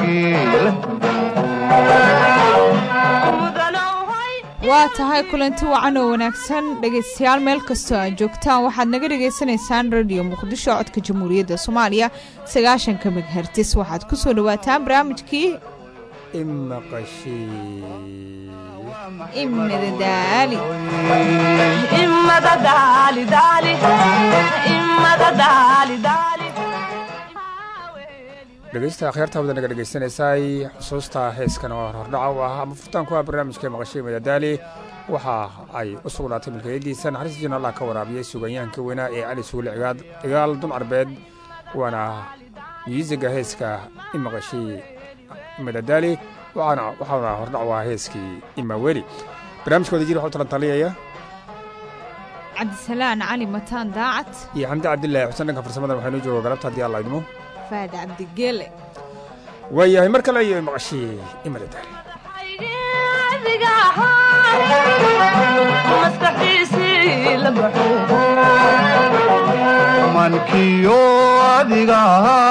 waa tahay kulanti wacan oo wanaagsan dhegaystayaal meel kastoo aad joogtaan waxaad naga dhagaysanaysaan radiyo muqdisho codka jamhuuriyadda soomaaliya sagaashanka meghertis waxaad ku soo dhawaataan barnaamijkii imadadaali dhegeysta akhyaarta wada naga dhegeysanaysaay xusuusta heeskan oo hordhaca u ah ama furtaanku ah barnaamijka maqashay madadaali waxa ay u sugnaatay milkiyadiisa naxariista jina allah ka waraabiyey suganyahanka weynaa ee cali suule cigaal dun arbeed waana miisiga heeska i maqashay madadaali waxaana hordhac u ah heeskii imaweli barnaamijka wada jir waxu talantaliyaya cabdisalaan cali mataan daacad iyo xamdi cabdilaahi xuseen dhanka farsamadan waxaynuu jooga galabta haddii alla idmo faad cabdigeele waayahay mar kale iyo maqashii imadadaali mankiyo adiga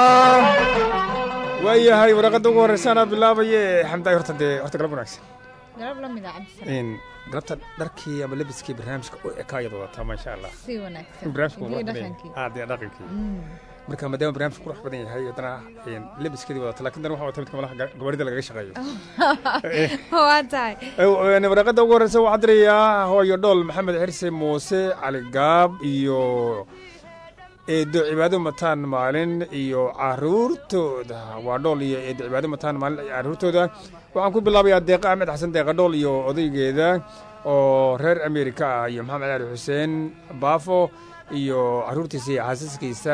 waayahay waraqadda ugu horreysaanaa bilaabaye xamdaay horta dee horta galab wanaagsan galab la mida cabdisalaan galabta dharkii ama lebiskii barnaamijka u ekaayad wadataa maasha allah si wanaagsan barnaamijka iyo dhaqankii dee dhaqankii marka maadaama barnaamijka qurux badan yahay haddana lebiskeedii wadata lakin dan waxa wata midka malaha gabarida lagaga shaqeeyo waa tahay waraqadda ugu horreysa waxaa dirayaa hooyo dhool maxamed xirse muuse cali gaab iyo eedo cibaado mataan maalin iyo caruurtooda waa dhool iyo eedo cibaado mataan maalin iyo caruurtooda waxaan ku bilaabayaa deeqa axmed xasan deeqa dhool iyo odaygeeda oo reer amerika ah iyo maxamed cali xuseen baafo iyo caruurtiisa iyo xaasaskiisa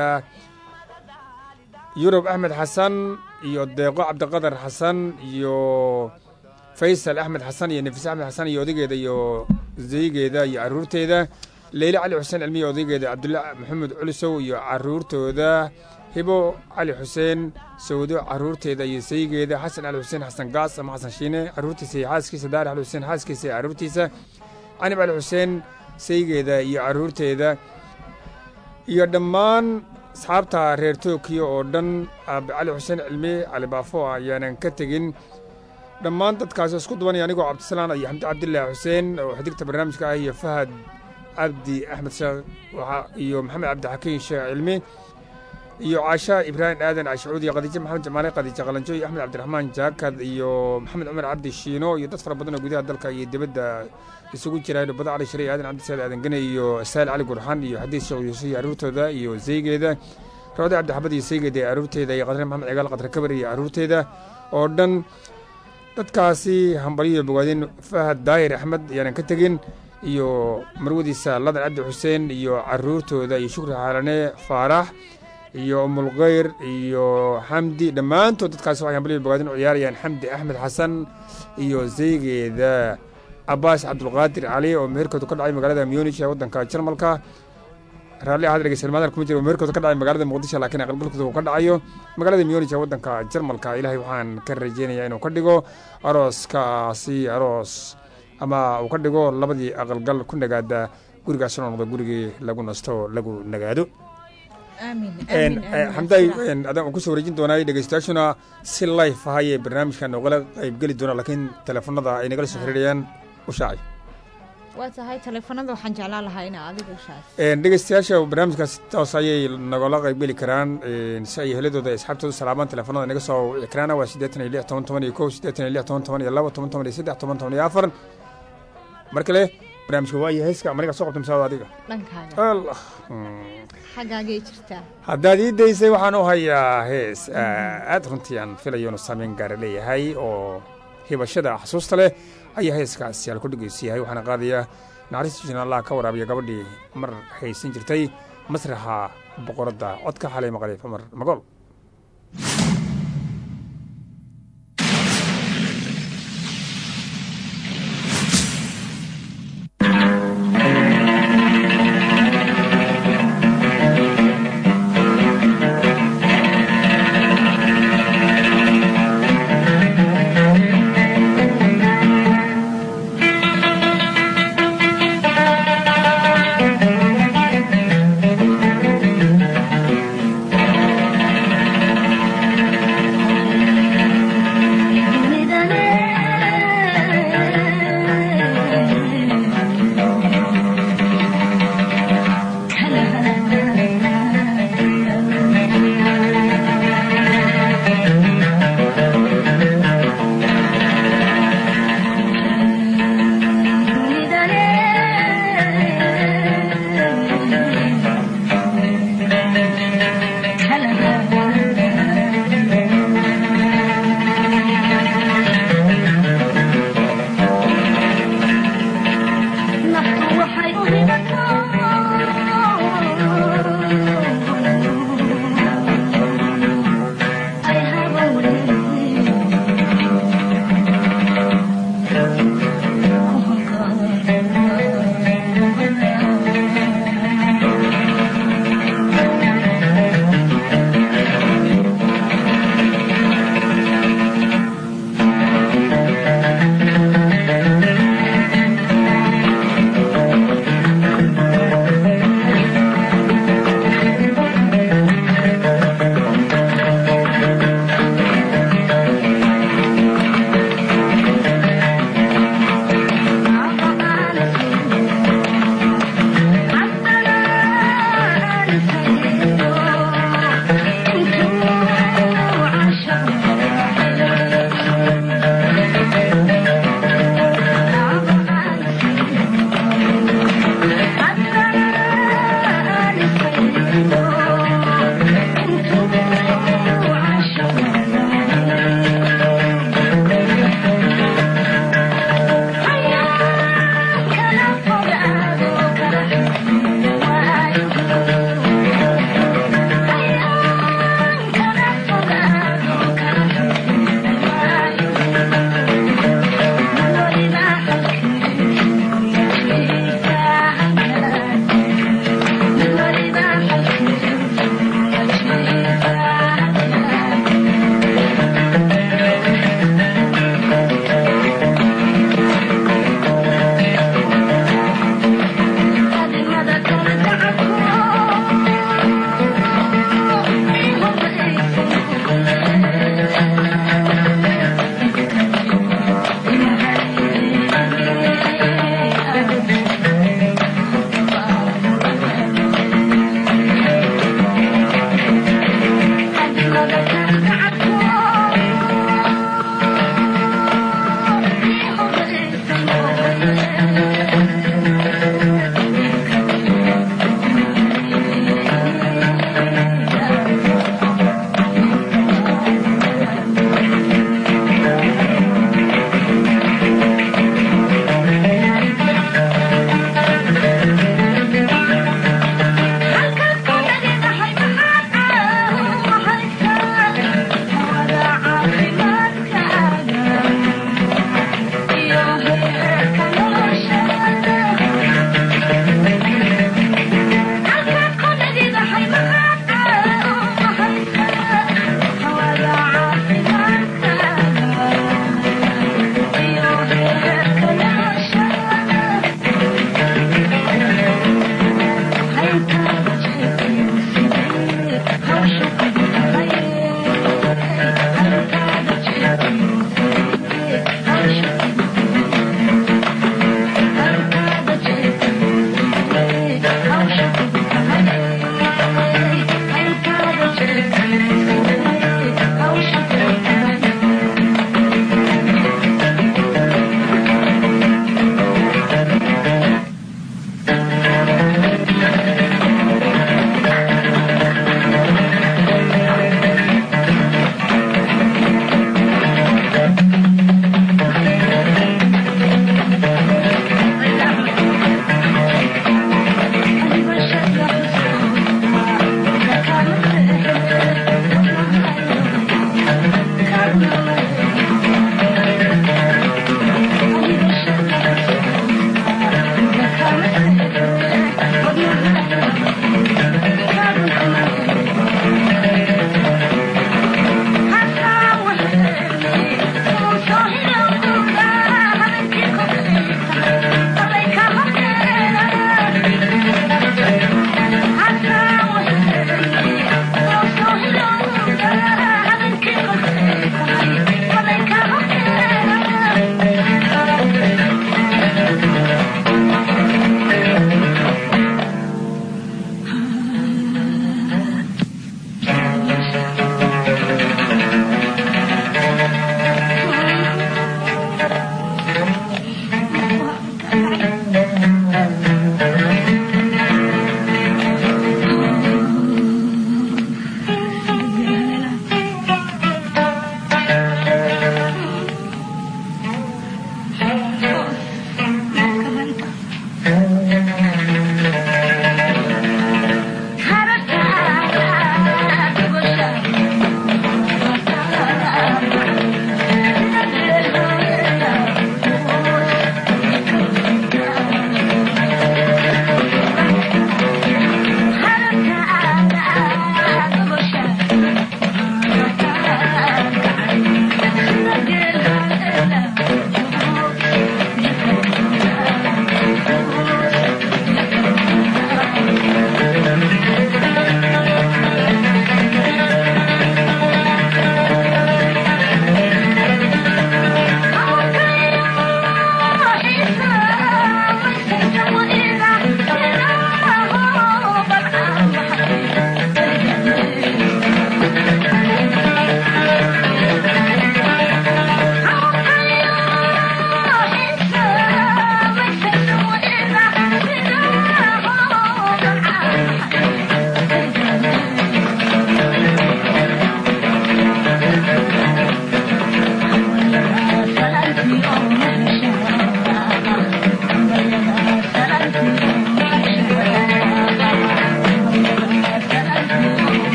yurub axmed xasan iyo deeqo cabdiqadar xasan iyo faysal axmed xasan iyo nafis axmed xasan iyo odaygeeda iyo zaygeeda iyo caruurteeda leyle cali xuseen cilmiya odaygeeda cabdulla maxamed culisow iyo caruurtooda hibo cali xuseen sawdo caruurteeda iyo saygeeda xasan cali xuseen xasan gaas ama xasan shiine caruurtiisa iyo xaaskiisa daar cali xuseen xaaskiisa iyo caruurtiisa canib cali xuseen saygeeda iyo caruurteeda iyo dhammaan asxaabta reer tookiyo oo dhan aabe cali xuseen cilmi cali baafo ayaanan ka tegin dhammaan dadkaasi isku dubanaya anigoo cabdisalaan iyo xamdi cabdilaahi xuseen oo xidigta barnaamijka ah iyo fahad cabdi axmed sheekh iyo maxamed cabdixakiin sheekh cilmi iyo caasha ibraahim aadan cashucuud iyo khadiijo maxamed jamaale khadiijo qalanjo iyo axmed cabdiraxmaan jaakad iyo maxamed cumar cabdi shiino iyo dad fara badan oo gudaha dalka iyo dibadda isugu jira dhubada cali shariy aadan cabdisaad aadan gane iyo saal cali gurxan iyo xadiis sheekh yuusuf iyo caruurtooda iyo zeygeeda rawde cabdixabad iyo zeygeeda iyo caruurteeda iyo qadre maxamed cigaal qadre kabar iyo caruurteeda oo dhan dadkaasi hambaliyo bogaadin fahad daahir axmed ayaanan ka tegin iyo marwadiisa ladan cabdi xuseen iyo caruurtooda iyo shukri xaalane faarax iyo umulkhayr iyo xamdi dhammaantood dadkaasi waxay hambaliyo bogaadin u ciyaarayaan xamdi axmed xasan iyo zeygeeda cabaas cabdulqaadir cali oo meherkooda ka dhacay magaalada munich ee waddanka jarmalka raalli ahad dhegeysalmaadan kuma jiro meherkooda ka dhacay magaalada muqdisho laakiin aqalgalkooda uu ka dhacayo magaalada munich ee waddanka jarmalka ilaahay waxaan ka rajeynayaa inuu ka dhigo arooskaasi aroos ama uu ka dhigo labadii aqalgal ku nagaada gurigaas inoo noqdo gurigii lagu nasto lagu nagaado xamday adaan kusoo wareejin doonay dhegeystayaashuna si life ahayee barnaamijkan noogala qaybgeli doona laakiin teleefonada ay nagala soo xiriirayaan u shaacay waa tahay teleefonada waxaan jeclaan lahaa ina adiga u shaaciso dhegeystayaasha barnaamijkaas toos ayay nagala qaybgeli karaan si ay heladooda asxaabtooda salaamaan teleefonada naga soo wici karaan waa siddeetan iyo lix toban toban iyo kow siddeetan iyo lix toban toban iyo laba toban toban iyo saddex toban toban iyo afar mar kale barnaamijka waayo heeska maniga soo qabta misaada adiga dhankaaga allah xaggaagay jirtaa haddaad ii daysay waxaan u hayaa hees aad runtii aan filayo inu saameyn gaara leeyahay oo hibashada xasuusta leh ayaa heeskaasi halku dhegeysa yahay waxaana qaadayaa naxariista jina allah ka waraabiya gabadhii mar haysan jirtay masraxa boqoradda codka xalay maqlay famar magool Thank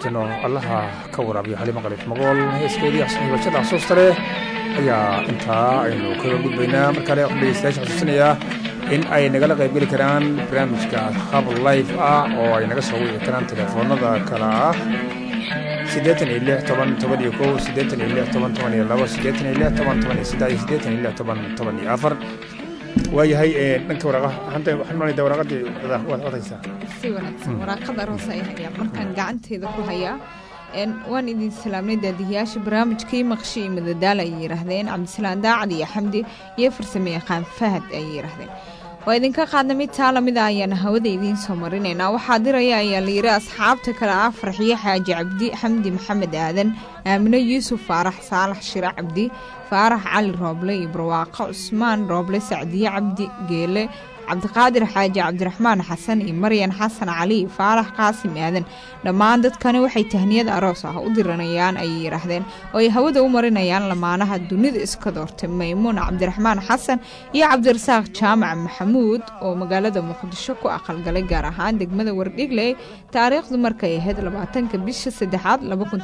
naxariistano allaha ka waraabiyo xalimo qalif magool heeskeedii hibashada xasuusta leh ayaa intaa aynu kaga gudbaynaa mar kale waxaan dhegeystayaasha xasuusinayaa in ay nagala qaybgeli karaan barnaamijka hab life ah oo ay naga soo wici karaan telefoonada kale ah siddeetan iyo lix toban toban iyo kow siddeetan iyo lix toban toban iyo labo siddeetan iyo lix toban toban iyo saddex iyo siddeetan iyo lix toban toban iyo afar waayahay dhanka waraaqa hanta waxaan malayda waraaqadii waad codaysaa si wanaagsan waraaqada aroos ay hayaan markaan gacanteeda ku hayaa waan idin salaamnay daadihiyaasha barnaamijkii maqshi iyo madadaal ayay yidhaahdeen cabdisalaan daacad iyo xamdi iyo farsame yaqaan fahad ayay yidhaahdeen waa idinka qaadna mid taa lamida ayaana hawada idiin soo marinaynaa waxaa diraya ayaa la yidhi asxaabta kale ah farxiyo xaaji cabdi xamdi maxamed aadan aamino yuusuf faarax saalax shire cabdi faarax cali rooble iyo barwaaqo cusmaan rooble sacdiye cabdi geele cabdiqaadir xaaji cabdiraxmaan xasan iyo maryan xasan cali iyo faarax qaasim aadan dhammaan dadkani waxay tahniyad aroos ah u diranayaan ayay yidhaahdeen oo ay hawada u marinayaan lamaanaha dunida iska doortay maymuun cabdiraxmaan xasan iyo cabdirasaaq jaamac maxamuud oo magaalada muqdisho ku aqalgalay gaar ahaan degmada wardhigley taariikhdu markay ahayd labaatanka bisha saddexaad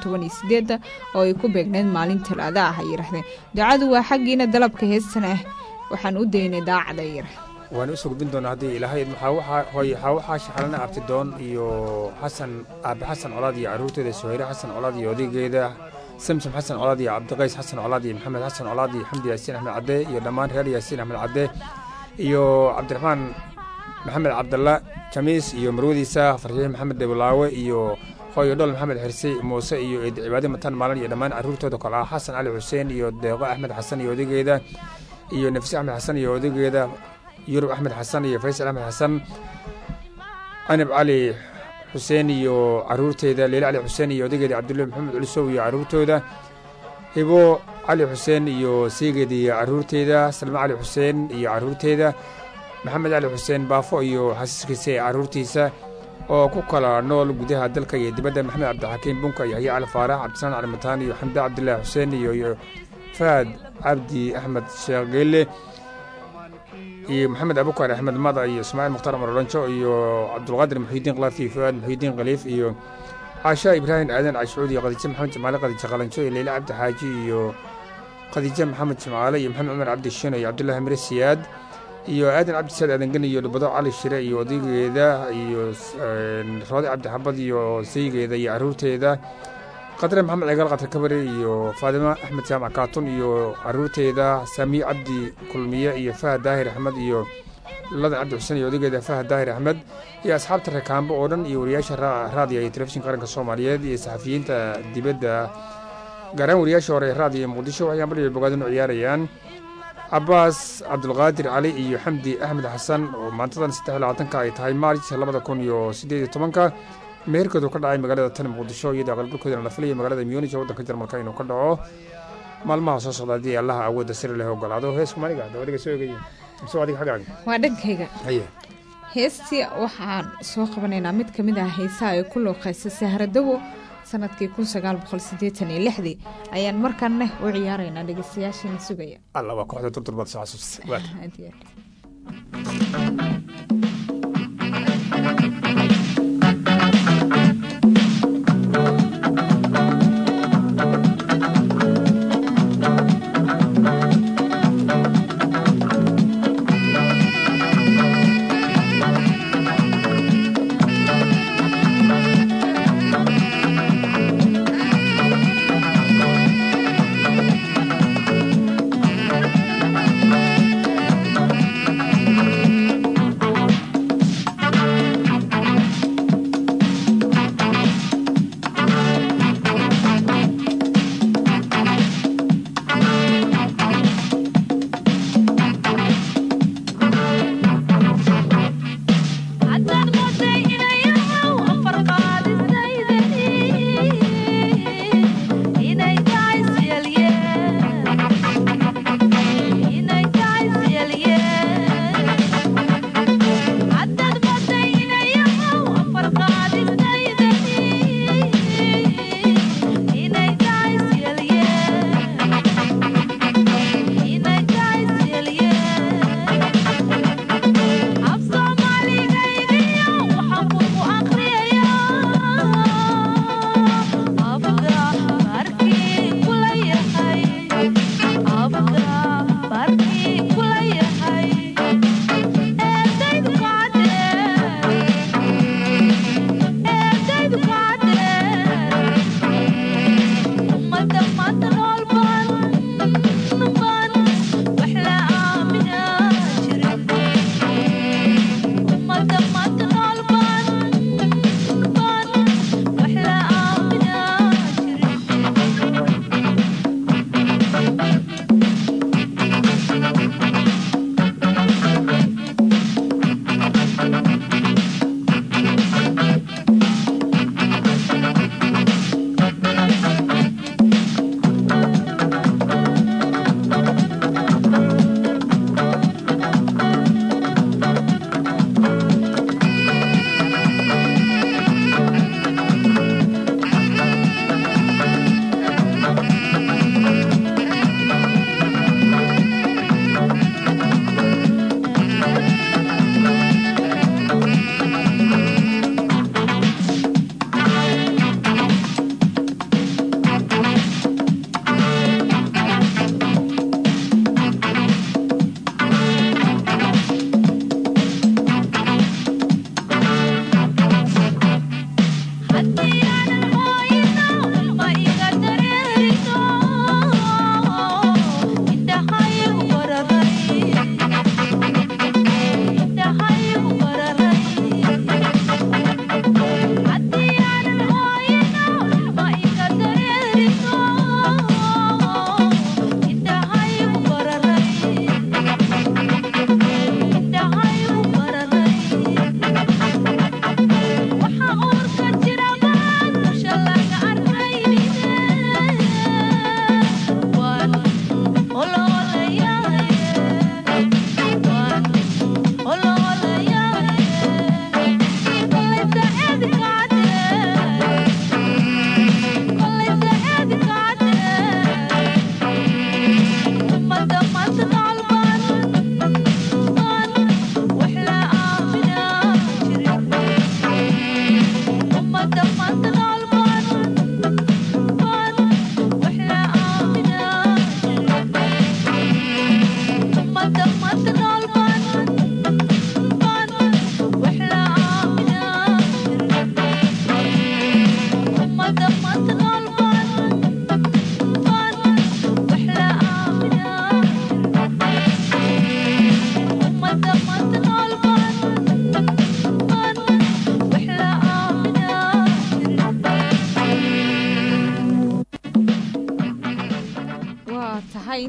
oo ay ku beegneyd maalin talaada ah ay yidhaahdeen ducadu waa xaggiina dalabka heestan ah waxaan u daynay daacad ay yidhahdeen waan usoo gudbin doonaa haddii ilaahay hooy waxaa shaxalana abtidoon iyo xasan aabe xasan colaad iyo carruurteeda suhayre xasan colaad iyo odaygeeda samsam xasan colaad iyo cabdiqays xasan colaad iyo maxamed xasan colaad iyo xamdi yaasiin axmed cadde iyo dhammaan reer yaasiin axmed cadde iyo cabdiraxmaan maxamed cabdalla jamiis iyo marwadiisa farxiye maxamed dhebolaawe iyo hooyo dhol maxamed xirsi muuse iyo eed cibaade mataan maalin iyo dhammaan carruurtooda kale ah xasan cali xuseen iyo deeqo axmed xasan iyo odaygeeda iyo nafsi axmed xasan iyo odaygeeda yurub axmed xasan iyo faysal axmed xasan canab cali xuseen iyo caruurteeda leyle cali xuseen iyo odageeda cabdullahi maxamed culisow iyo caruurtooda hibo cali xuseen iyo seegeeda iyo caruurteeda salme cali xuseen iyo caruurteeda maxamed cali xuseen baafo iyo xasiiskiisa ee caruurtiisa oo ku kala nool gudaha dalka iyo dibadda maxamed cabdixakiim bunka iyo haya cali faarax cabdisalaan cali mataan iyo xamda cabdillaahi xuseen iyo fahad cabdi axmed sheekh geelle iyo maxamed abukar axmed mada iyo ismaaciil mukhtaar marolanjo iyo cabdulqaadir muxiidiin kalaafi iyo fuaad muxiidiin khaliif iyo caasha ibraahim aadan cashuud iyo khadiijo maxamed jamaale khadiijo qalanjo iyo leyle cabdi xaaji iyo khadiijo maxamed jamaale iyo maxamed cumar cabdi shino iyo cabdullaahi mire siyaad iyo aadan cabdi saad aadangeni iyo dhubado cali shire iyo odaygeeda iyo roode cabdi xabad iyo saygeeda iyo caruurteeda qadre maxamed cigaal qatar kabare iyo faadimo axmed jaamac kaatun iyo caruurteeda saamiye cabdi kulmiye iyo fahad daahir axmed iyo ladan cabdi xuseen iyo odageeda fahad daahir axmed iyo asxaabta rakaambo oo dhan iyo wariyaasha raadiya iyo telefishinka qaranka soomaaliyeed iyo saxafiyiinta dibadda gaaraan wariyaasha hore ee raadiya muqdisho waxay ambaliyo bogaadinu ciyaarayaan cabaas cabdulqaadir cali iyo xamdi axmed xasan oo maantadan saddex labaatanka ay tahay maarj labada kun iyo siddeed iyo tobanka meherkoodu ka dhacay magaalada tan muqdisho iyadoo aqalgalkoodana la filaya magaalada munij waddanka jarmalka inuu ka dhaco maalmaha soo socda haddii allaha awoodda siri leh ogolaado heesku maniga dabadiga soo egaya mise adiga xaggaaga waa dhankayga haye heestii waxaan soo qabanaynaa mid ka mid ah heesaha ay ku looqaysa sahradawo sanadkii kun sagaal boqol siddeetan iyo lixdii ayaan markanne u ciyaaraynaa dhegeystayaashiina sugaya alla waa kooxda durdur soo xasuustay waad Aad iyo aad. Thank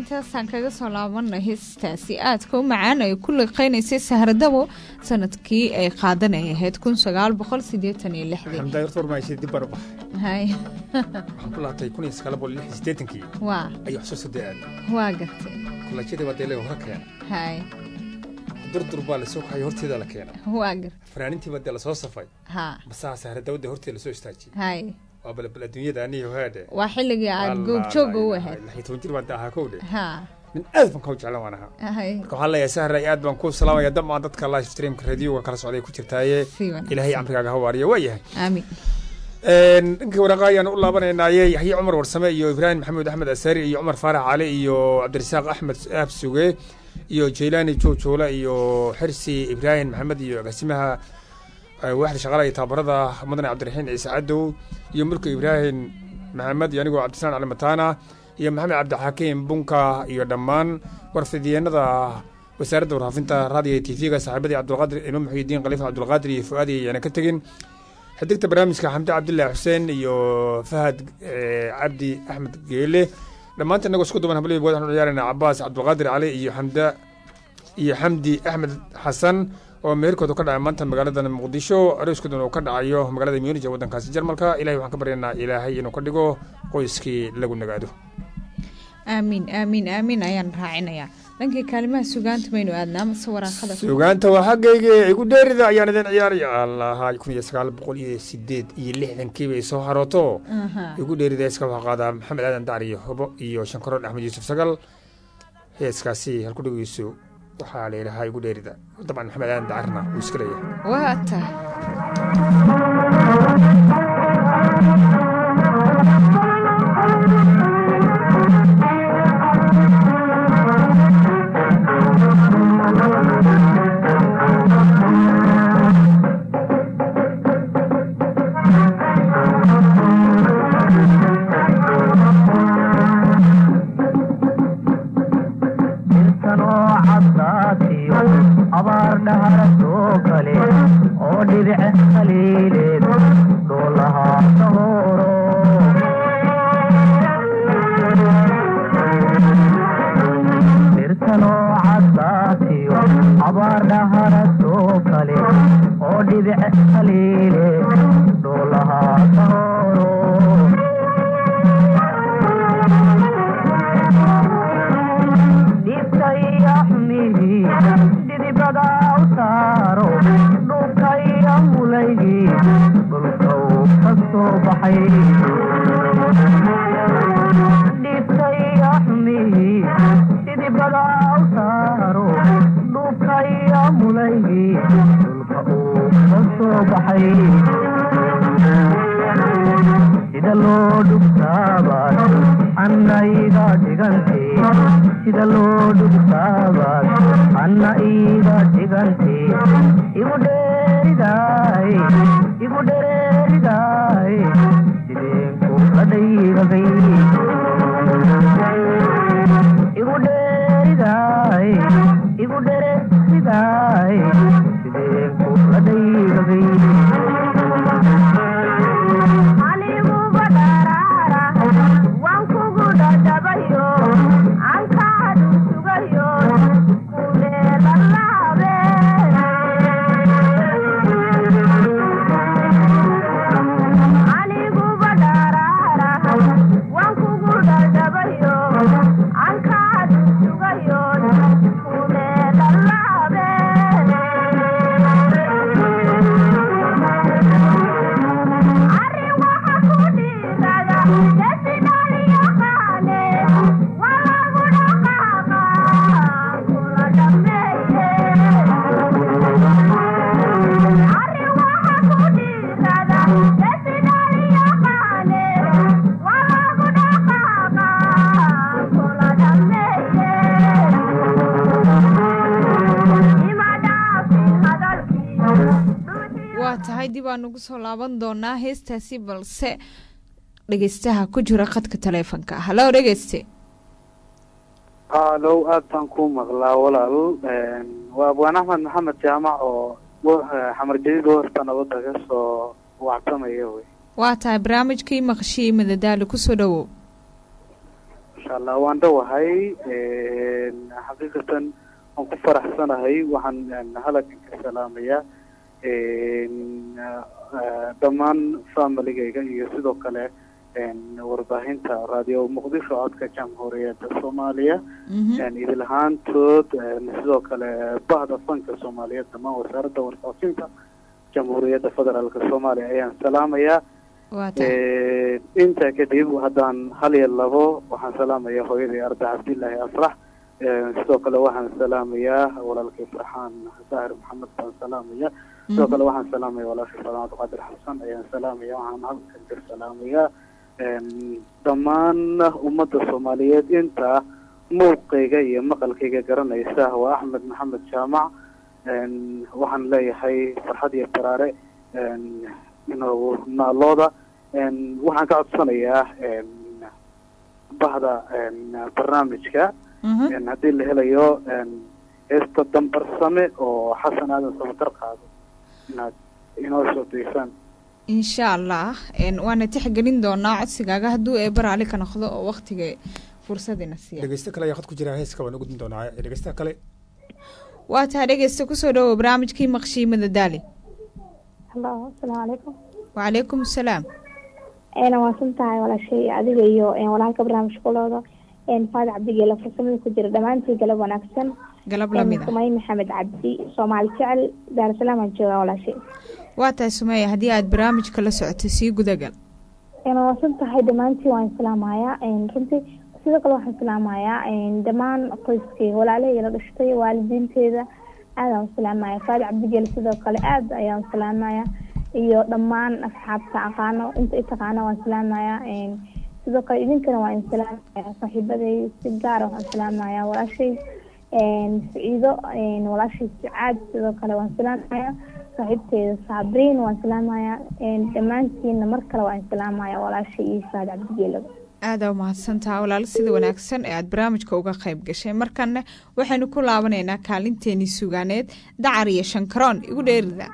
intaasaan kaga soo laabanay heestaasi aadka u macaan ay ku liqeynaysay sahradabo sanadkii ay qaadanay ahayd kun sagaal boqol sideetan iyo lixdii xamdaa horta warmaaysa dib baan u baxay hay waxaan ku laabtay kun iyo sagaal boqol lix iyo siddeetankii waa ayuu xusuusta dee aad waa gartay kolajyada baa dee laga hore keena hay durdur baa lasoo kaxay horteeda la keena waa gartay fanaanintii baa dee lasoo safay ha masaa sahradawada horteeda lasoo istaajiyey hay waa balbal adduunyada aniyo haadhe waa xilligii aad goobjooga u ahayd lix iyo toban jir baan ahaa kowdhe ha min aad baan kau jeclan waan ahaa hay marka waxaan leeyahay sahra aad baan ku salaamaya damaan dadka live streamka radioga kala socday ku jirtaaye si wanaagsan. ilaahay camrigaaga ha waariyo waa yahay aamin dhankii waraaqa ayaan u laabanaynaye yaxye cumar warsame iyo ibraahim maxamuud axmed asaari iyo cumar faarax cali iyo cabdirasaaq axmed aab suge iyo jaylaani joojoole iyo xirsi ibraahim maxamed iyo agaasimaha eh, waaxda shaqaalaha iyo tababarada mudane cabdiraxiin ciise cadow iyo mulka ibraahim maxamed iyo anigoo cabdislaan cali mataana iyo maxamed cabdixakiim bunka iyo dhammaan warfidiyeenada wasaaradda warfaafinta raadiyo t v-ga saaxiibadii cabdulqaadir imaam muxuudiin khalifa cabdulqaadir iyo fu'aadi ayaana ka tegin xidigta barnaamijka xamdi cabdilaahi xuseen iyo fahad eh, cabdi axmed geele dhammaanta inagoo isku duban hablibi waxaan u ciyaaraynaa cabaas cabdulqaadir cali iyo xamda iyo xamdi axmed xasan oo meherkooda ka dhacay maanta magaalada muqdisho arooskooduna uu ka dhacayo magaalada munij ee waddankaasi jarmalka ilahay waxaan ka baryaynaa ilaahay inuu ka dhigo qoyskii lagu nagaado aamin aamin aamin ayaan raacinayaa dhankii kaalimaha sugaanta maynu aadnaa mase waraaqada sugaanta waa xaggayga igu dheerida ayaan idin ciyaaraya allaha kun iyo sagaal boqol iyo sideed iyo lixdankii bay soo harooto Aha. igu dheerida heeska waxaa qaadaa maxamed aadan dacr iyo hobo iyo shankaroon axmed yuusuf sagal heeskaasi halku dhegeyso waxaa la yidhahaa igu dheerida dabcan maxamed aadan dacarna wuu iska leeyahay waa tahay intanoo caddaatiyo abaar dhahara soo kale oo dhibic haliileed doolahaa sahooro birtanoo caddaatiyo abaar dhahara soo kale oo dhibic haliileed doolahaa sahooro dhibkayaxmihi dhidibada u saaro dhulkaya mulaygi dhulkau ka soo baxay dhibkayaxmihi dhidibada u saaro dhulkaya mulaygi dhulka uu ka soo baxay sida loo dhugtaabaad anna iga dhigantee sida loo dhugtaabaad anna iga dhigantee igu dheeridaay igu dhereeridaay sideenku la dhaygagay igu dheeridaay igu dhereeridaay sideenku la dhaygagay aniguba dharaara waan kugu dhadhabayo ankaadu sugayo kuleelalaabe aniguba dharaara waan kugu dhadhabayo ankaadu sugayo kuleelalaabe arrin waxa ku dhiirada desidaliyo qaale waa lagu dhaqaaqa kula dhameeye arrin waxa ku dhiirada desidaliyo qaale waa lagu dhaqaaqa kula dhameeye ima dhaafin hadalkii waa tahay dib aan ugu soo laaban doonaa heestaasi balse dhegeystaha ku jira khadka taleefonka halo dhegeyste haalow aad baan ku maqlaa walaal waa abwaan axmed maxamed jaamac oo xamar jadiid hoosta nabadda ka soo wactamaya wey waa tahay barnaamijkii maqashii madadaalo kusoo dhowow maasha allah waan dhowahay xaqiiqatan waan ku faraxsanahay waxaan halakan ka salaamayaa dhammaan familigayga iyo sidoo kale warbaahinta raadiyo muqdisho codka jamhuuriyadda soomaaliya idil ahaantood sidoo kale bahda fanka soomaaliyeed dhammaan wasaaradda warfaafinta jamhuuriyadda federaalk soomaaliya ayaan salaamayaa waa tahay intaa kadib haddaan hal iyo labo waxaan salaamaya hooyaday arda cabdillaahi afrax sidoo kale waxaan salaamayaa walaalkay farxaan saahir maxamed baan salaamaya sidoo kale waxaan salaamaya walaashay fadan cabdiqaadir xasan ayaan salaamaya waxaan halkan ka salaamayaa dhammaan ummadda soomaaliyeed inta muuqayga iyo maqalkayga garanaysa waa axmed maxamed jaamac waxaan leeyahay farxad iyo baraare inoogu naalooda waxaan ka codsanayaa bahda barnaamijka haddii la helayo heesta dambarsame oo xasan aadan samatar qaado inaad inoo soo daysaan insha allah waana tixgelin doonaa codsigaaga hadduu eeba raali ka noqdo oo waktiga fursadina siiya dhegeysto kale ayaa khad ku jira heeska waan u gudbin doonaa dhegeystaha kale waa tahay dhegeysta kusoo dhawow barnaamijkii maqshiimada daali halo asalaamu calaykum wacalaykum asalaam eena waasan tahay walaashay adiga iyo walaalka barnaamijka kulooda faad cabdigeela farsamada ku jira dhammaantii galab wanaagsan galab lamid ah sumay maxamed cabdi soomaali jecel daarusalaam aan joogaa walaashay waa tahay sumeya haddii aad barnaamijka la socoto sii gudagal eena waasan tahay dhammaantii waan islaamayaa runtii sidoo kale waxaan islaamayaa dhammaan qoyskii walaalahayga la dhashtay waalidiinteeda aadaan islaamaya faad cabdigeela sidoo kale aad ayaan islaamaya iyo dhammaan asxaabta aqaano inta itaqaana waan islaamaya sidoo kale idinkana waan islaamaya saaxiibaday si gaara waxaan islaamaya walaashay saciido walaashay sucaad sidoo kale waan islaamaya saaxiibteeda saabriin waan islaamaya dhammaantiina mar kale waan islaamaya walaashay iyo saad cabdigeelaba aadaa umahadsantaha walaalo sida wanaagsan ee aad barnaamijka uga qayb gashay markanna waxaynu ku laabanaynaa kaalinteenii sugaaneed dacar iyo shankaroon igu dheerida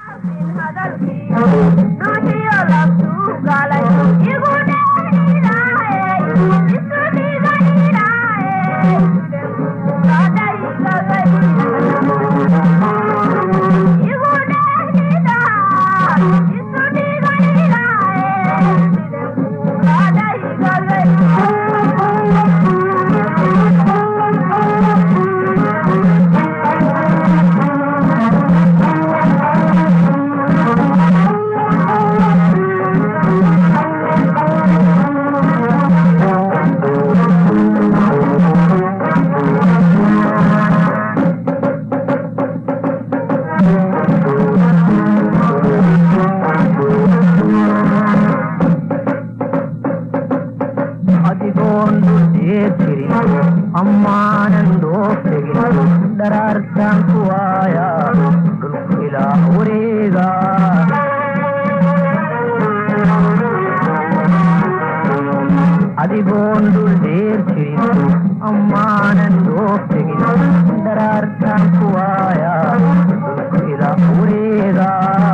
adigoon dhulkee jirin ammaanan dhooftegin dharaartaan ku waaya dhulku ilaa wareega adigoon dhul dheer jirin ammaanan dhooftegin dharaartaan ku waaya dhulku ilaa wareega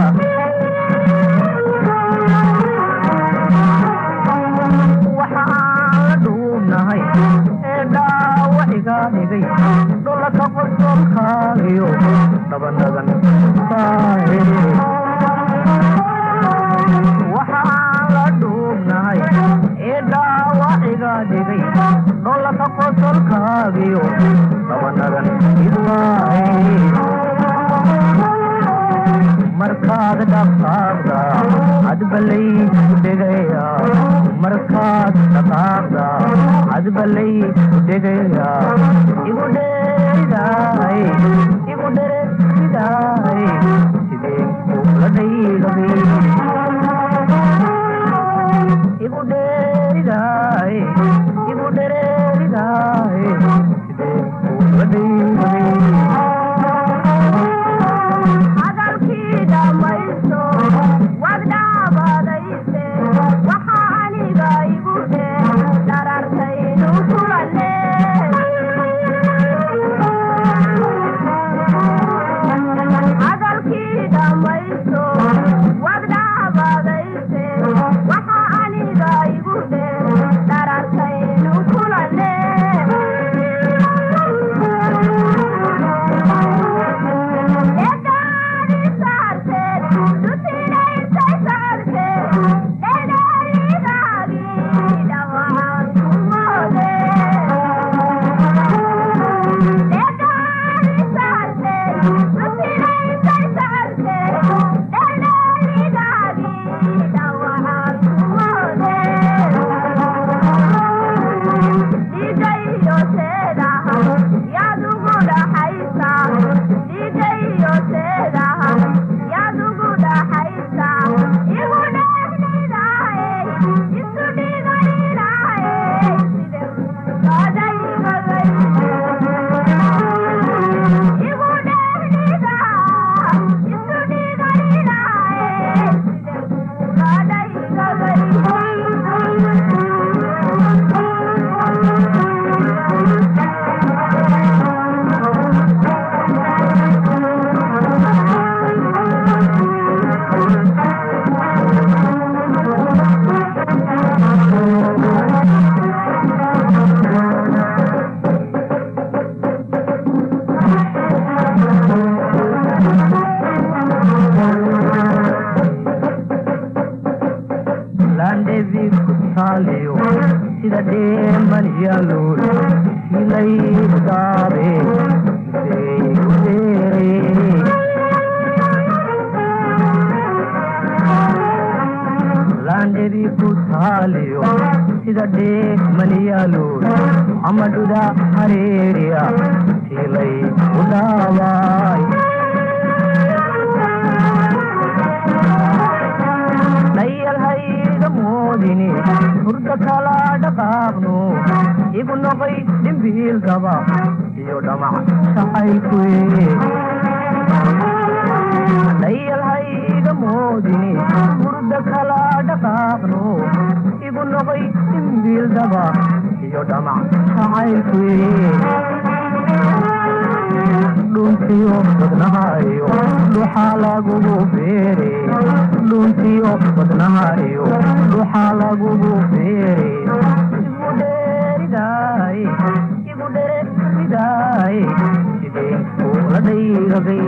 waxa aan la dhuubnahay ee dhaawaciga dhigay dholaka qorsolkaagiyo dhabanadan baahe waxa aan la dhuubnahay ee dhaawaciga dhigay dholaka qorsolkaagiyo dhabanadan idwaahe markaad dhaqaaqda adbalayku dhegaya markaad dhaqaaqda adbalayku dhegaya igu dheeridaay igu dhereeridaay sideen kula dhaylabay igu dheeridaay igu dhereeridaay sideen kula dhaylabay hadalkii dhamayso wad dhaabadayse waxa aniga igu dhee dharartaynu kulane hadalkii dhamayso wad dhaabadayse waxa aniga igu dhee dharartaynu kulane laandhebi ku taaliyo sida dheeman yaalool silaygu daabe seegu dheere laandhebi ku taaliyo sida dheeman yaalool amadhuda hareeriya silaygu dhaabaay dayalhayga moodini hurda kala dhaqaaqno igu noqoy dhimbiilkaba iyo dhamac shacaylkuwe dayalhayga moodini hurda kala dhaqaaqno igu noqoy dhimbiilkaba iyo dhamac shacaylkuwe dhuntiyo wadnahayo dhuxaa lagugu beere dhuntiyo wadnahayo dhuxaa lagugu beere igu dheeridaay igu dheeridaay sideen kuula dhayragay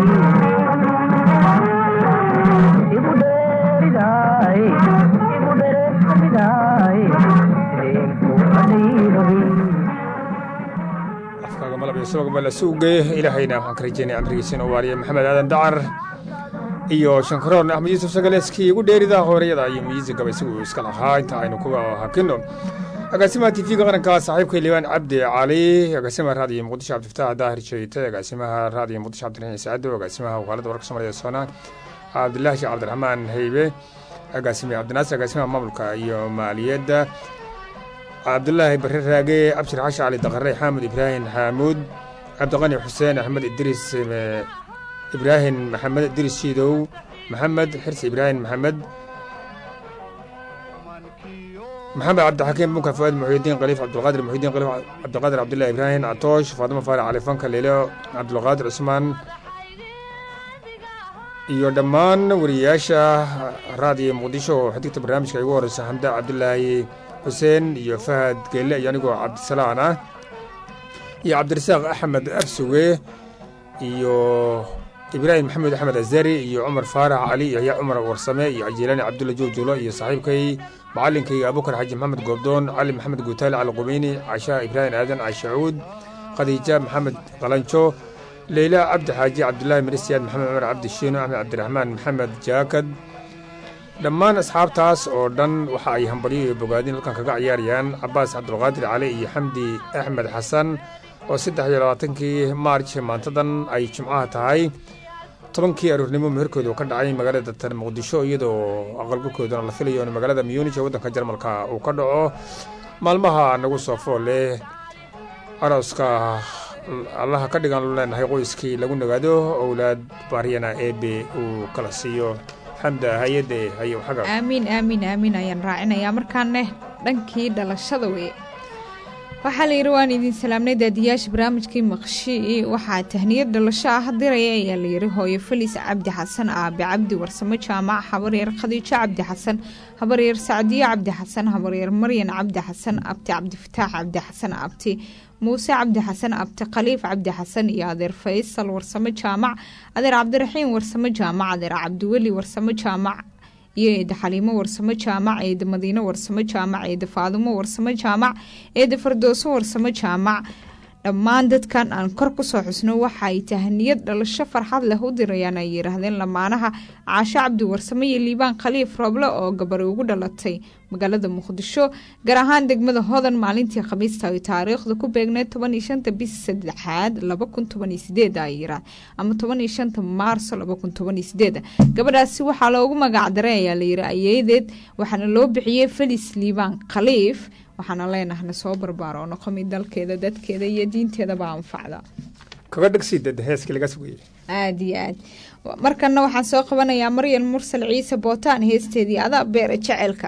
igu dheeridaay igu dheeridaay sideen kuula dhayragay afkaaga malab iyo subagba la suugay ilaahayna waxaan ka rajeynaya amrigiisa inuu waariya maxamed aadan dacar iyo shankaroon axmed yuusuf sagaleeskii igu dheerida hooreyada iyo miisigaba isagu iska lahaa inta aynu ku hakino agaasimaha tv-ga qaranka saaxiibka liibaan cabdi cali agaasimaha raadiyo muqdisho cabdifataax daahir jeete agaasimaha raadiyo muqdisho cabdiraxiin saacado agaasimaha wakaaladda wararka soomaalida soona cabdilaahi sheekh cabdiraxmaan haybe agaasimiha cabdinaasir agaasimaha maamulka iyo maaliyadda cabdulaahi barre raage abshir xashi cali daqare xaamud ibraahim xaamuud cabdiqani xuseen axmed idriis ibraahim maxamed idriis shiidow maxamed xirsi ibraahim maxamed maxamed cabdixakiim bunka fuaad muxuudiin khaliif cabdulqaadir muxuudiin khaliif cabdiqaadir cabdullahi ibraahim catoosh faadimo faarac cali fanka leelo cabdulqaadir cusmaan iyo dhammaan wariyayaasha raadiyo muqdisho oo xigta barnaamijka igu horeysa xamda cabdulaahi xuseen iyo fahad geelle iyo anigoo cabdisalaan ah iyo cabdirasaaq axmed afsuge iyo ibraahim maxamed axmed azari iyo cumar faarax cali iyo yaxya cumar warsame iyo cajiilaani cabdulla juujulo iyo saaxiibkay macalinkayga abukar xaji maxamed goobdoon cali maxamed guutaale cali qubeyni casha ibraahim aadan cashacuud khadiija maxamed qalanjo leyla cabdi xaaji cabdulaahi marisiyaad maxamed cumar cabdi shiino axmed cabdiraxmaan maxamed jaakad dhammaan asxaabtaas oo dhan waxa ay hambalyo iyo bogaadin halkan kaga ciyaarayaan cabaas cabdulqaadir cali iyo xamdi axmed xasan oo saddex iyo labaatankii maarj maantadan ay jimcaha tahay tobankii aroornimo meherkooda ka dhacay magaalada tan muqdisho iyadoo aqalgalkoodana la filayo in magaalada muyuunij ee waddanka jarmalka uu ka dhaco maalmaha nagu soo fool leh arooska allaha ka dhigan lu leenahay qoyskii lagu nagaado owlaad baaryana eebe uu kala siiyo xamda hay-adde hayo xaga aamiin aamiin aamiin ayaan raacinayaa markaanne dhankii dhalashada weye waxaa la yidhi waan idin salaamnay daadiyaasha barnaamijkii maqshi waxaa tahniyad dhalasho ah diraya ayaa la yidhi hooyo felis cabdi xasan aabe cabdi warsamo jaamac habaryar khadiijo cabdi xasan habaryar sacdiyo cabdi xasan habaryar maryan cabdi xasan abti cabdifataax cabdi xasan abti muuse cabdi xasan abti khaliif cabdi xasan iyo adeer faysal warsamo jaamac adeer cabdiraxiim warsamo jaamac adeer cabdiweli warsamo jaamac iyo eeda xaliimo warsamo jaamac eeda madiino warsamo jaamac eeda faadumo warsamo jaamac eeda fardooso warsamo jaamac dhammaan dadkan aan kor kusoo xusno waxaay tahaniyad dhalasho farxad leh u dirayaan ay yidhaahdeen lamaanaha caasho cabdi warsamo iyo liibaan khaliif rooble oo gabari ugu dhalatay magaalada muqdisho gaar ahaan degmada hodan maalintii khamiista ay taariikhda ku beegneed toban iyo shanta bisi saddexaad laba kun toban iyo sideed ay yirah ama toban iyo shanta maarso laba kun toban iyo sideed gabadhaasi waxaa loogu magacdaray ayaa layiri ayeedeed waxaana loo bixiyey felis liibaan khaliif waxaana leenahna soo barbaaro oo noqomi dalkeeda dadkeeda iyo diinteedaba anfacda kaga dhegsi dada heeskii laga sugayay aada iyo aad markana waxaan soo qabanayaa maryan mursal ciise bootaan heesteedii adaa beera jeceelka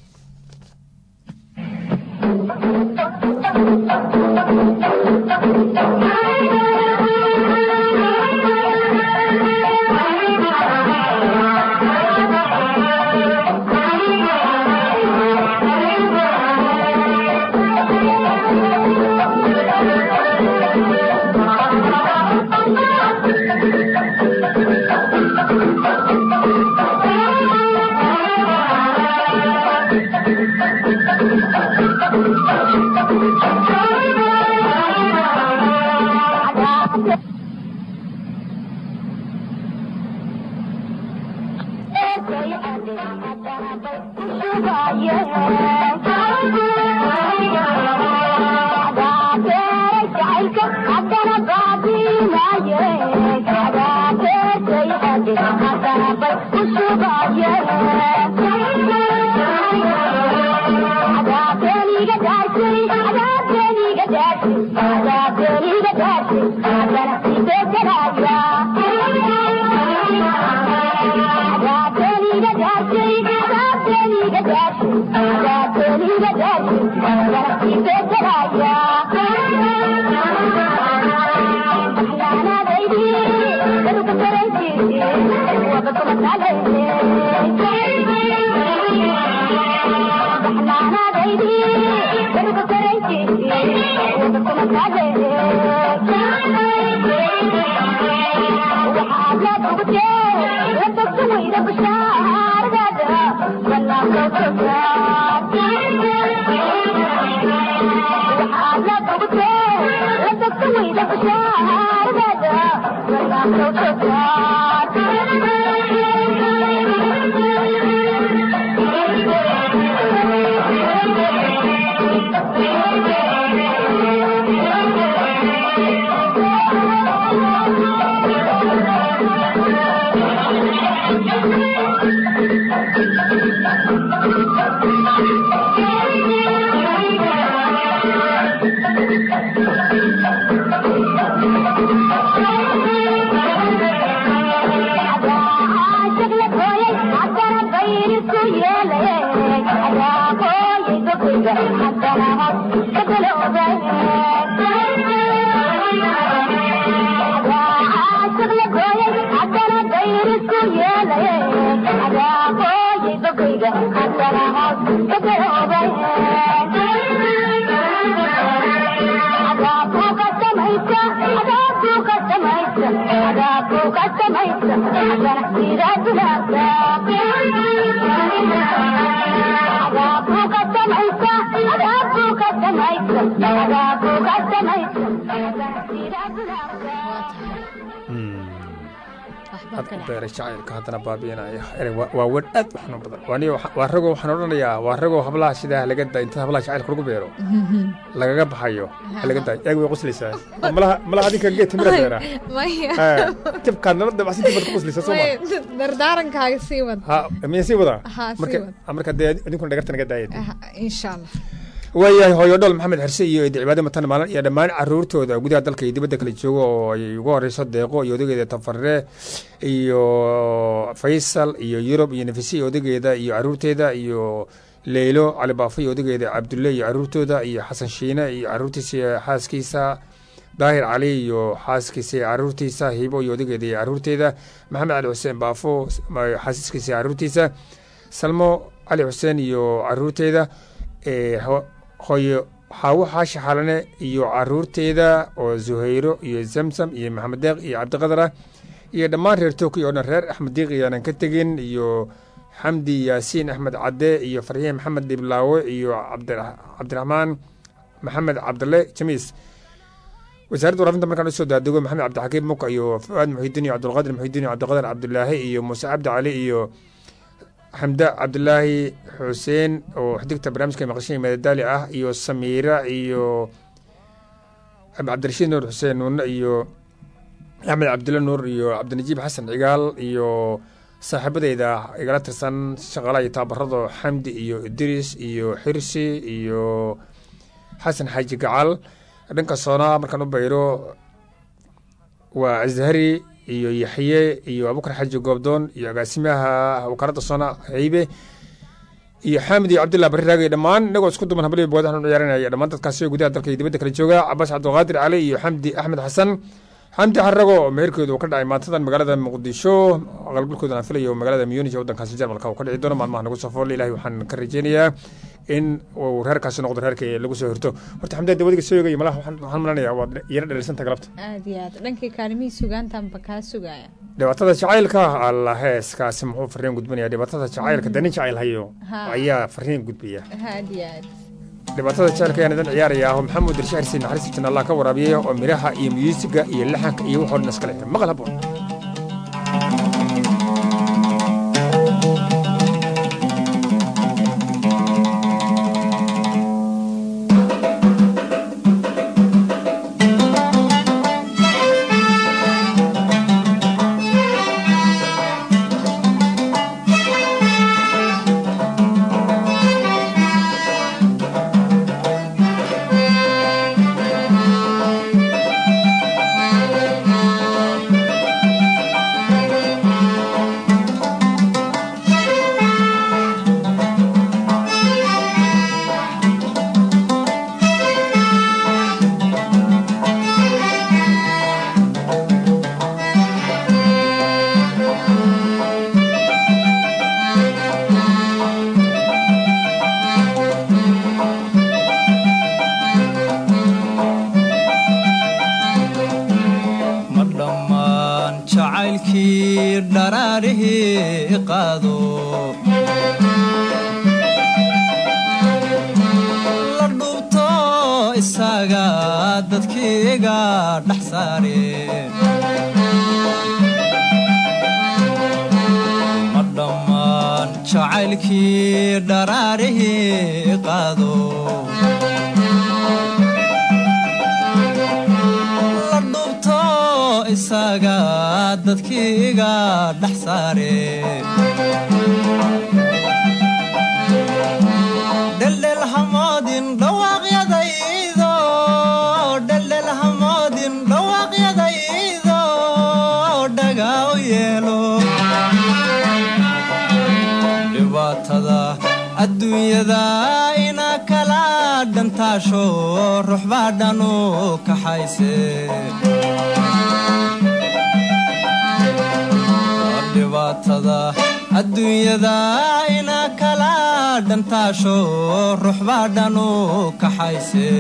beera jacaylka haddana baabiinaya erey waa wer aad u xanuun badan waaniyo waa ragoo waxaan odhanayaa waa ragoo hablaha sidaa laga da inta hablaha jacaylka lagu beero lagaga baxayo laga da eeg way qoslaysaa malaha malaha adinka geed timira beera jabkaad nala dabacsan tibaad ku qoslaysaa soo ma dardaarankaaga sii wad ha miya sii wadaa Ha, sii marka wad. marka dee idinkuna dhagarta naga daayad insha allah waayahay hooyo dhol maxamed xirse iyo eedi cibaade matan maalin iyo dhammaan caruurtooda gudaha dalka iyo dibadda kala joogo oo ay ugu horeyso deeqo iyo odageeda tafarre iyo faysal iyo yurub iyo nafise iyo odageeda iyo caruurteeda iyo leylo cali baafo iyo odageeda cabdulle iyo caruurtooda iyo xasan shiine iyo caruurtiisa iyo xaaskiisa daahir cali iyo xaaskiisa iyo caruurtiisa hibo iyo odageeda iyo caruurteeda maxamed cali xuseen baafo xaasiskiisa iyo caruurtiisa salmo cali xuseen iyo caruurteeda hooyo xaawo xaashi xalane iyo caruurteeda oo zuhayro iyo zamzam iyo maxamed deeq iyo cabdiqadar ah iyo dhammaan reer tookiya oo dhan reer axmed diiq iyaanan ka tegin iyo xamdi yaasiin axmed cadde iyo farxiin maxamed dhiblaawe iyo cabdiraxmaan maxamed cabdille jamiis wasaaradda warafinta markaan usoo daadego maxamed cabdixakiim muka iyo fuaad muxidiin iyo cabdulqaadir muxidiin iyo cabdiqadar cabdulaahi iyo muuse cabdi cali iyo xamda cabdulaahi xuseen oo xidigta barnaamijka maqashiin madadaali ah iyo samiira iyo cabdirashiid nuur xuseen nuune iyo axmed cabdulle nuur iyo cabdinajiib xasan cigaal iyo saaxiibadeyda igala tirsan shaqaalaha iyo taabarado xamdi iyo idris iyo xirsi iyo xasan xaaji gacal dhanka soonaa markaan u bayro waa azhari iyo yaxye iyo abukar xaaji goobdoon iyo agaasimaha wakaaladda soona haybe iyo xaamid iyo cabdillah barri raagay dhammaan inagoo isku duman habaliba bood waxaan u ciyaarinaya dhammaan dadkaasi oo gudaha dalka iyo dibadda kala jooga cabaas cabdulqaadir cali iyo xamdi axmed xasan xamdi xarago oo meherkeedu uu ka dhacay maantadan magaalada muqdisho aqalgalkoodan aan filayo magaalada munich waddankaasi jarmalka uu ka dhici doono maalmaha nagu soo fool ilahi waxaan ka rajeynayaa in uu reerkaasi noqdo reerka lagu soo hirto horta xamdi dawadiga soo eegaya malaha waxaan malanayaa waad yara dhalirsanta galabta aad iyo aad dhankii kaalimihii sugaantanba kaa sugaya dhibaatada jacaylka alla heeskaasi muxuu fariin gudbinaya dhibaatada jacaylka danin jacayl hayo ayaa fariin gudbaya aad iyo aad dhibaatada jecelka ayaan idin ciyaarayaa oo maxamuud irshaar siin naxariista janna allah ka waraabiyey oo miraha iyo muyuusiga iyo laxanka iyo waxoo dhan iskale maqal haboon ma dhammaan jacaylkii dharaarihii qaado la dhubto isaga dadkiiga dhex saare ma dhammaan jacaylkii dharaarihii qaado la dhubto isaga dadkiiga dhex saare dheldhel hamoodin dhawaaqyadaydo dheldhel hamoodin dhawaaqyadaydo dhaga u yeelo dhibaatada adduunyada ina kala dhantaasho ruuxbaa dhanu kaxayse dhibaatada adduunyada ina kala dhantaasho ruuxbaa dhanu kaxayse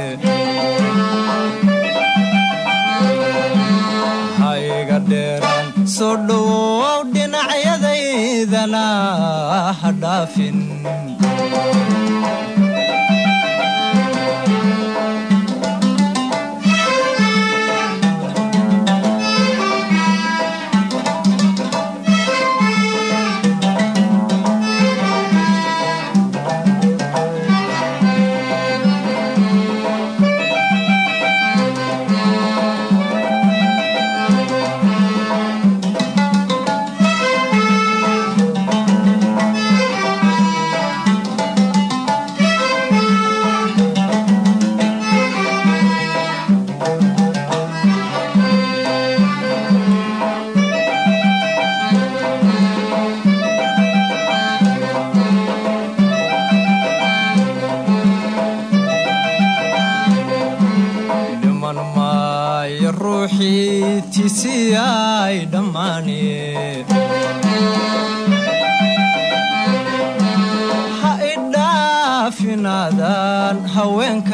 hayga dheeraan soo dhowow dhinacyadaydana ha dhaafin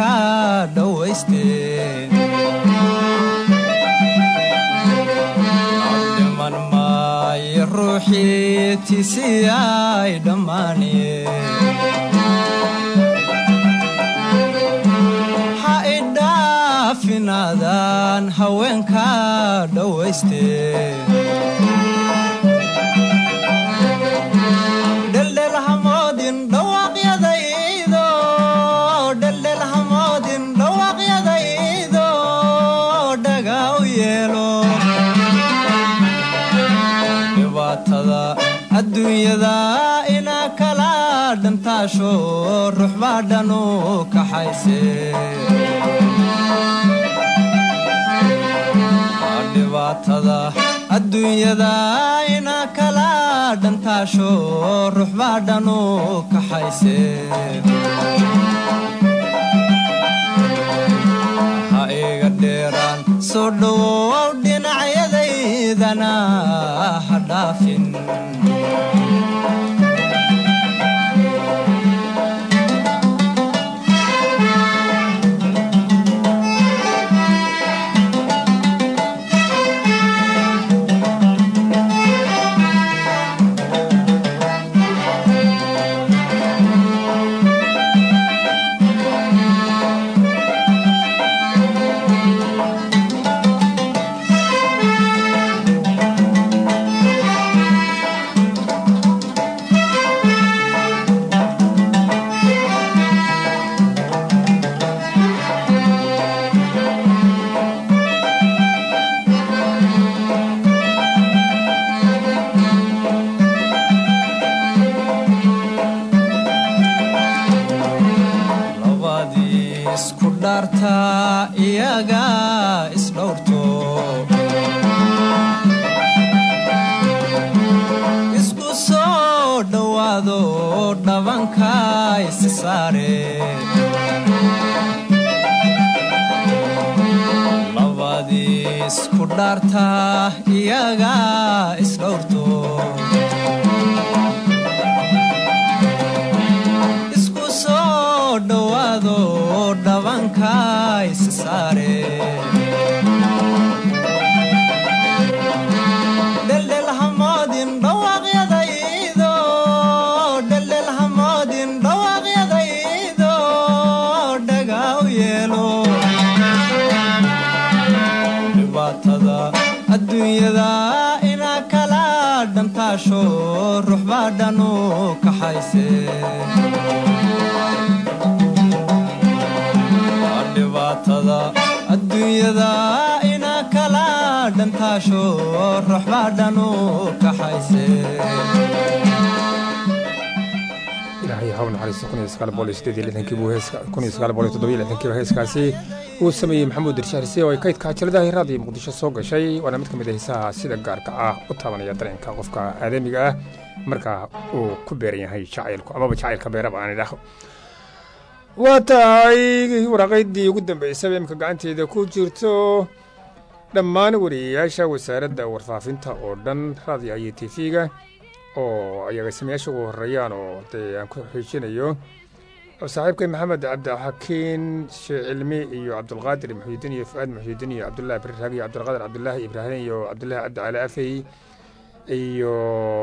ka dhowaysteen dhiman maayo ruuxii tisiyay dhammaaniyeen ha idhaafinaadaan haweenka dhowaysteen dheldhel hamoodin dhawaaqyadaydo dheldhel hamoodin dhawaaqyadaydo dhaga u yeelo dhibaatada adduunyada inaa kala dhantaasho ruux baa dhan u kaxayse dhibaatada adduunyada inaa kala dhantaasho ruux baa dhan u kaxayse ha iga dheeraan soo dhowow dhinacyadaydana ha dhaafin labadii isku dhaarta iyaga isdhowrto isku soo dhowaado dhabanka isi saare labadii isku dhaarta iyaga isdhowrto isku soo dhowaado dhabanka isi saare dheldhel hamoodin dhawaaqyadaydo dheldhel hamoodin dhawaaqyadaydo dhaga u yeelo dhibaatada adduunyada inaa kala dhantaasho ruux baa dhan u kaxayse dhibaatada adduunyada inaa kala dhantaasho ruux baa dhan u kaxayse ilaahay haw naxariisto kun iyo sagaal boqol iyo siddeed iyo lixdankii buu heeska kun iyo sagaal boqol iyo toddoba iyo lixdankiiba heeskaasi uu sameeyey maxamuud dirshaarse oo ay kaydka cajaladaha hiraada iyo muqdisho soo gashay waana mid ka mid a heesaha sida gaarka ah u taabanaya dareenka qofka aadamiga ah marka uu ku beeran yahay jacaylku amaba jacaylka beeraba aan idhaahdo waa tahay waraaqaydii ugu dambeysaba imika gacanteeda ku jirto dhammaan wariyayaasha wasaaradda warfaafinta oo dhan raadiyaha iyo tv-ga oo ay agaasimayaasha ugu horeeyaan oo dee aan ku xiijinayo oo saaxiibkay maxamed cabdixakiin sheekh cilmi iyo cabdulqaadir muxuudiin iyo fu'aad muxuudiin iyo cabdullahi bariraag iyo cabdulqaadir cabdulaahi ibraahim iyo cabdullahi cabdi cali afey iyo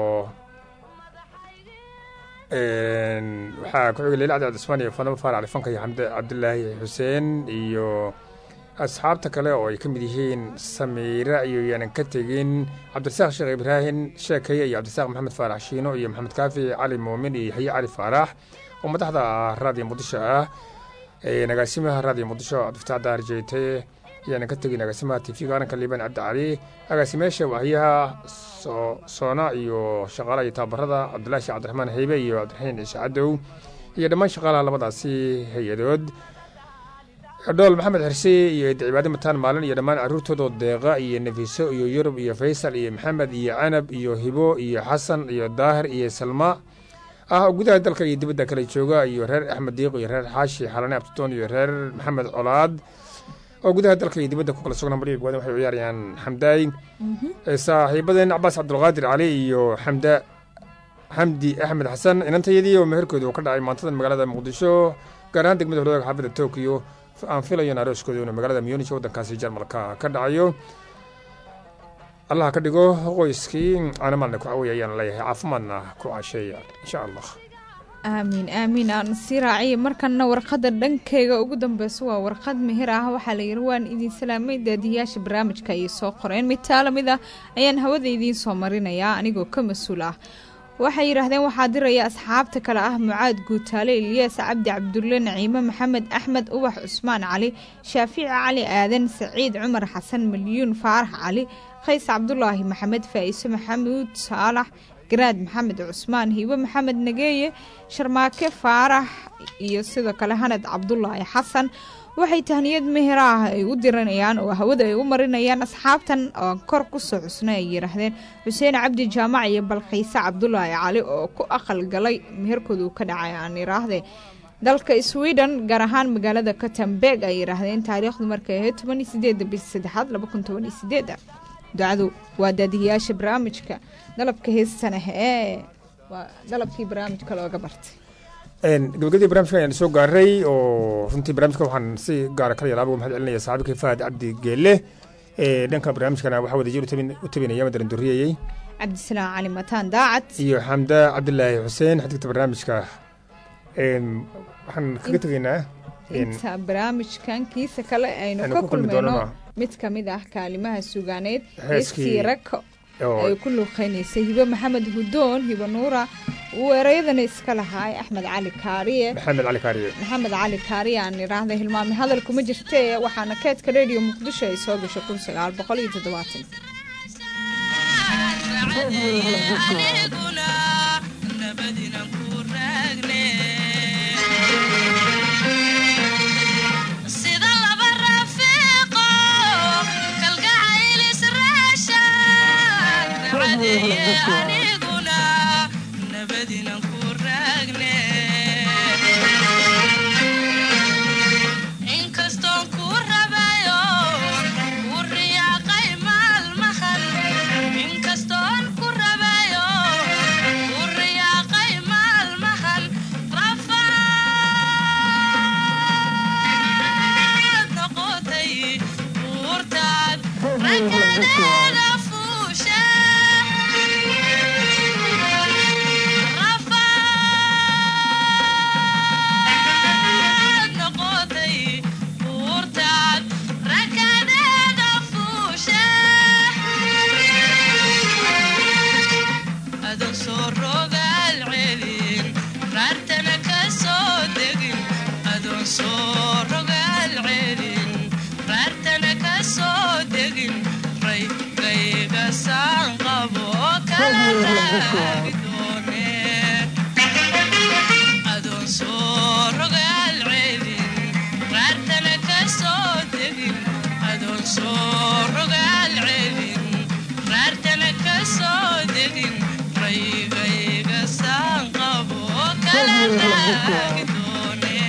waxaa ku xigay leila cabdi cabdismaan iyo fadama faar cali fanka iyo xamde cabdulaahi xuseen iyo asxaabta kale oo ay ka mid yihiin samiira iyo yaanan ka tegin cabdirasaaq sheekh ibraahim sheekaya iyo cabdirasaaq maxamed faarax shiino iyo maxamed kaafi cali muumin iyo yaxye cali faarax oo madaxda raadiyo muqdisho ah agaasimaha raadiyo muqdisho cabdifataax daar jeete yaanan ka tegin agaasimaha tv qaranka liibaan cabdi cali agaasimayaasha wahyaha soona iyo shaqaalaha iyo tababarada cabdulahi sheekh cabdiraxmaan heybe iyo cabdiraxiin ciise cadow iyo dhammaan shaqaalaha labadaasi hay-adood dhool maxamed xirse iyo cibaade mataan maalin iyo dhammaan caruurtoodoo deeqa iyo nefiso iyo yurub iyo faysal iyo maxamed iyo canab iyo hibo iyo xasan iyo daahir iyo salma ah oo gudaha dalka iyo dibadda kale jooga iyo reer axmed diiq iyo reer xaashi xalane abtitoon iyo reer maxamed colaad oo gudaha dalka iyo dibadda ku kala sugnaa mariga goodan waxay u ciyaarayaan xamdaay saaxiibadeen cabaas cabdulqaadir cali iyo xamda xamdi axmed xasan inantayadii oo meherkooda uu ka dhacay maantadan magaalada muqdisho gaar ahaan degmada hordooga xaafadda tokyo aan filayo in arooskooda inuu magaalada munich waddankaasi jarmalka ka dhacayo allah ka dhigo qoyskii caanamalna ku cawey ayaan leeyahay caafimaadna ku casheeya insha allah aamiin aamiin aan sii raaciya markanna warqadda dhankeyga ugu dambeysa waa warqad mehir ah waxaa la yidhi waan idin salaamay daadiyaasha barnaamijka ayay soo qoreen mid taala mid ah ayaan hawada idiin soo marinayaa anigoo ka mas-uul ah waxay yidhaahdeen waxaa diraya asxaabta kale ah mucaad guutaale ilyaas cabdi cabdulle naciime maxamed axmed ubax cusmaan cali shaafici cali aadan saciid cumar xasan milyuun faarax cali qays cabdulaahi maxamed faa'iise maxamuud saalax garaad maxamed cusmaan hiibo maxamed nageeye sharmaake faarax iyo sidoo kale hanad cabdulaahi xasan waxay tahniyad mehera ah ay u diranayaan oo hawada ay u marinayaan asxaabtan oo kor kusoo xusnay ay yidhaahdeen xuseen cabdi jaamac iyo balqiise cabdulaahi cali oo ku aqal galay meherkooda uu ka dhacay aan idhaahdee dalka sweden gaar ahaan magaalada katamberg ay yidhaahdeen taariikhdu markay ahayd toban iyo sideeda bisha saddexaad laba kun toban iyo sideeda ducadu waa daadiyayaasha barnaamijka dalabka heestan ah ee waa dalabkii barnaamijka looga bartay gabagabadii barnamijka ayaan soo gaaray oo runtii barnamijka waxaan si gaara kala yalaaba uga mahad celinaya saaxiibkii fahad cabdi geelle dhanka barnaamijkana waxaa wadajir u tabinaya madaran duriyayey cabdisalaam cali mataan daacad iyo xamda cabdilaahi xuseen xadigta barnaamijka waxaan kaga tegaynaa inta barnaamijkan kiisa kale aynu Aynu ka ku kulmi kulmayno doonana. mid ka mid ah kaalimaha sugaaneed Heeskii- heeskii rako oo ay ku luuqeynaysay hibo maxamed hudoon hibo nuura uu ereyadana iska lahaay axmed cali kaariye maxamed cali kaariye maxamed cali kaariye aan idhaahda hilmaame hadal kuma jirtee waxaana keedka radio muqdisho ay soo gashay kun sagaal boqol iyo toddobaatan sida laba rafiiqo kalgacayl israashaan racadeeye aniguna nabadinan ku raagne inkastoon ku rabayo ku riyaaqay maalmahan inkastoon ku rabayo ku riyaaqay maalmahan rafaad noqotay buurtaad rakadeeda fuusha rafaad noqotay buurtaad rakadeeda fuusha adag soo rogaal celin raartana ka soo degin adoon soo rogaal celin raartana ka soo degin raygayga saan qabo kala raagi doone adoon soo rogaal celin raartana ka soo degin adoon soo rogaal celin raartana ka soo degin raygayga saan qabo kala raagi doone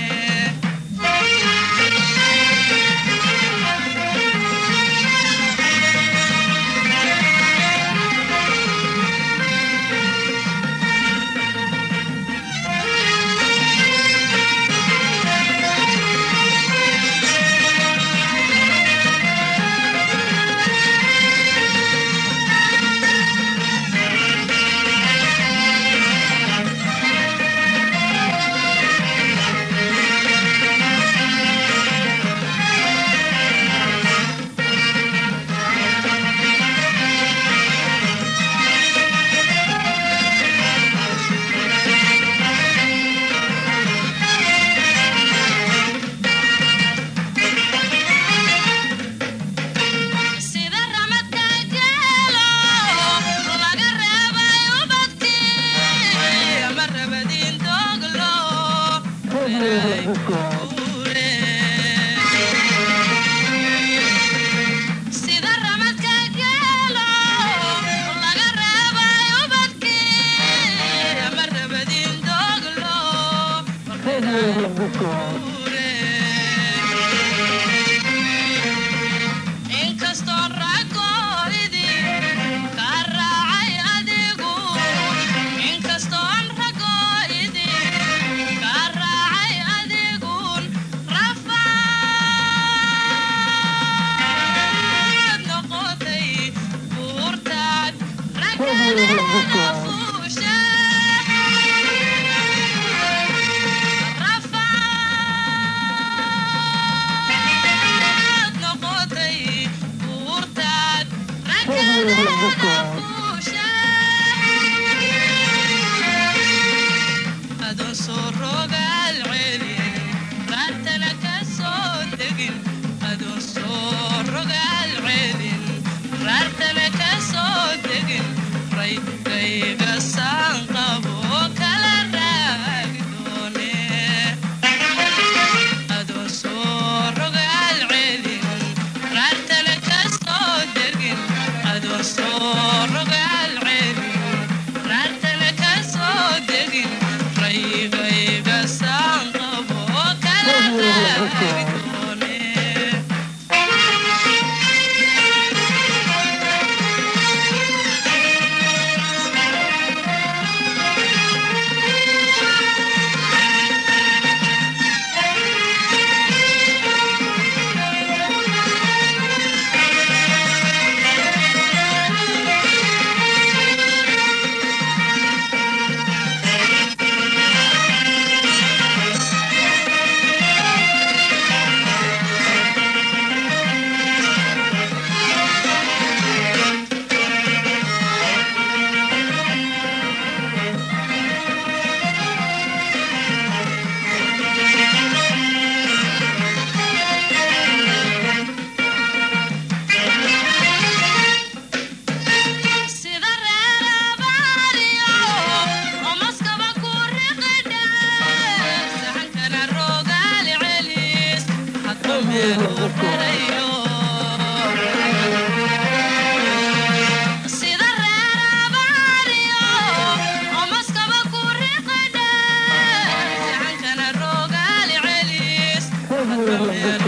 sida ramadka geelo laga reebay ubadkii ama rabadiin dooglo reeray guure. sida ramadka geelo laga reebay ubadkii ama rabadiin dooglo reeray guure. inkastoo ragooidii ka raacay adigu inkastoon ragooidii ka raacay adigu sida reer abaariyo omaskaba ku riqadha jacankana rogaali celis